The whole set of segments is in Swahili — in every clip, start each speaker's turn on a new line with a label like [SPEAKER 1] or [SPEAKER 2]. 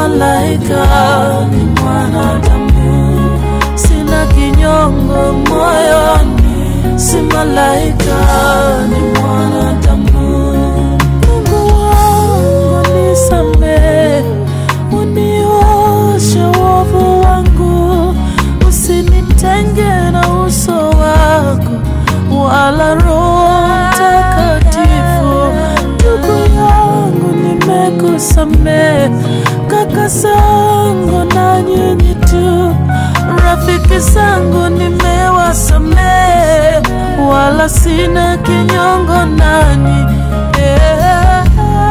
[SPEAKER 1] malaika, ni mwanadamu. Sina kinyongo moyoni, si malaika, ni mwanadamu. Mungu wangu nisamehe, unioshe wovu wangu, usinitenge na uso wako wala Roho Mtakatifu. Ndugu yangu nimekusamehe, kaka zangu na nyinyi tu, rafiki zangu nimewasamehe, wala sina kinyongo nanyi yeah.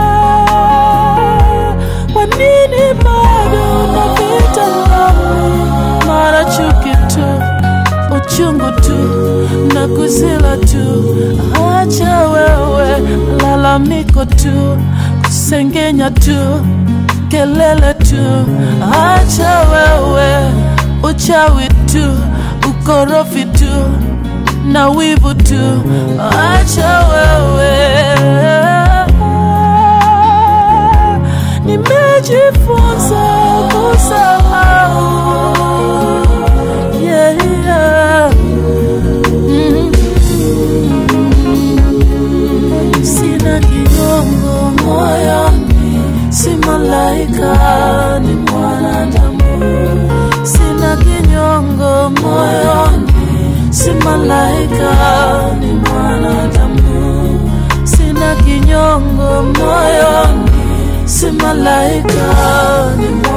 [SPEAKER 1] Kwa nini bado unapita nami, mara chuki tu uchungu tu na kuzila tu, acha wewe lalamiko tu, kusengenya tu, kelele tu, acha wewe uchawi tu, ukorofi tu na wivu tu, acha wewe nimejifunza kusahau yeah, yeah. Mm. Sina kinyongo moyoni, si malaika, ni mwanadamu. Sina kinyongo moyoni, si malaika, ni mwanadamu. Sina kinyongo moyoni, si malaika, ni mwanadamu.